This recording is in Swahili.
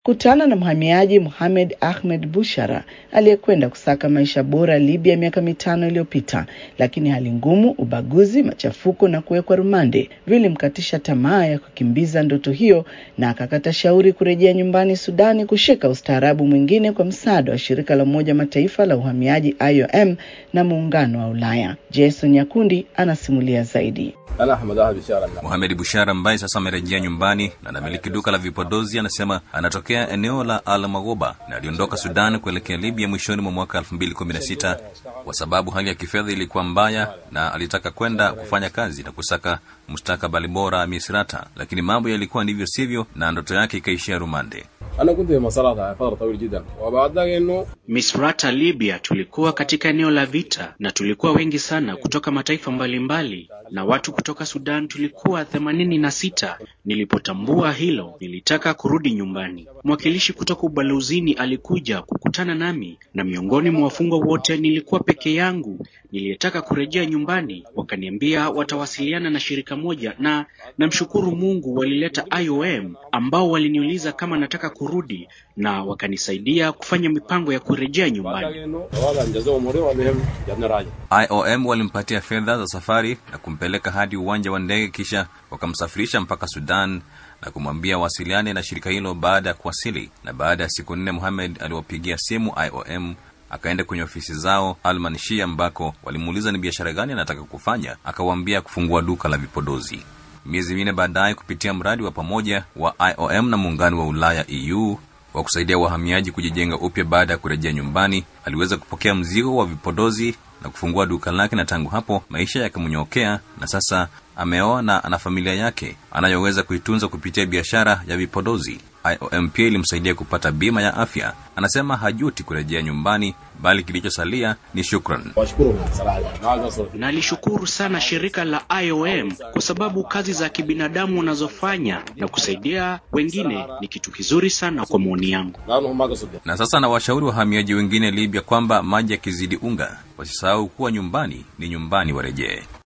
kutana na mhamiaji Mohamed Ahmed Bushara aliyekwenda kusaka maisha bora Libya miaka mitano iliyopita, lakini hali ngumu, ubaguzi, machafuko na kuwekwa rumande vilimkatisha tamaa ya kukimbiza ndoto hiyo, na akakata shauri kurejea nyumbani Sudani kushika ustaarabu mwingine kwa msaada wa shirika la Umoja Mataifa la uhamiaji IOM na muungano wa Ulaya. Jason Nyakundi anasimulia zaidi. Mohamed Bushara ambaye sasa amerejea nyumbani na anamiliki duka la vipodozi anasema anatokea eneo la Al Magoba na aliondoka Sudan kuelekea Libya mwishoni mwa mwaka 2016 kwa sababu hali ya kifedha ilikuwa mbaya na alitaka kwenda kufanya kazi na kusaka mustakabali bora Misrata, lakini mambo yalikuwa ndivyo sivyo na ndoto yake ikaishia rumande. Misrata, Libya, tulikuwa katika eneo la vita na tulikuwa wengi sana kutoka mataifa mbalimbali na watu kutoka Sudan tulikuwa themanini na sita. Nilipotambua hilo, nilitaka kurudi nyumbani. Mwakilishi kutoka ubalozini alikuja kukutana nami, na miongoni mwa wafungwa wote nilikuwa peke yangu niliyetaka kurejea nyumbani. Wakaniambia watawasiliana na shirika moja, na namshukuru Mungu walileta IOM ambao waliniuliza kama nataka kurudi na wakanisaidia kufanya mipango ya kurejea nyumbani. IOM walimpatia fedha za safari na kumpeleka hadi uwanja wa ndege, kisha wakamsafirisha mpaka Sudan na kumwambia wasiliane na shirika hilo baada ya kuwasili. Na baada ya siku nne, Muhamed aliwapigia simu IOM akaenda kwenye ofisi zao Almanshia, ambako walimuuliza ni biashara gani anataka kufanya. Akawaambia kufungua duka la vipodozi. Miezi minne baadaye, kupitia mradi wa pamoja wa IOM na muungano wa Ulaya EU wa kusaidia wahamiaji kujijenga upya baada ya kurejea nyumbani, aliweza kupokea mzigo wa vipodozi na kufungua duka lake, na tangu hapo maisha yakamnyokea, na sasa ameoa na ana familia yake anayoweza kuitunza kupitia biashara ya vipodozi. IOM pia ilimsaidia kupata bima ya afya. Anasema hajuti kurejea nyumbani, bali kilichosalia ni shukran. Nalishukuru sana shirika la IOM kwa sababu kazi za kibinadamu wanazofanya na kusaidia wengine ni kitu kizuri sana kwa maoni yangu. Na sasa na washauri wahamiaji wengine Libya kwamba maji yakizidi unga, wasisahau kuwa nyumbani ni nyumbani, warejee.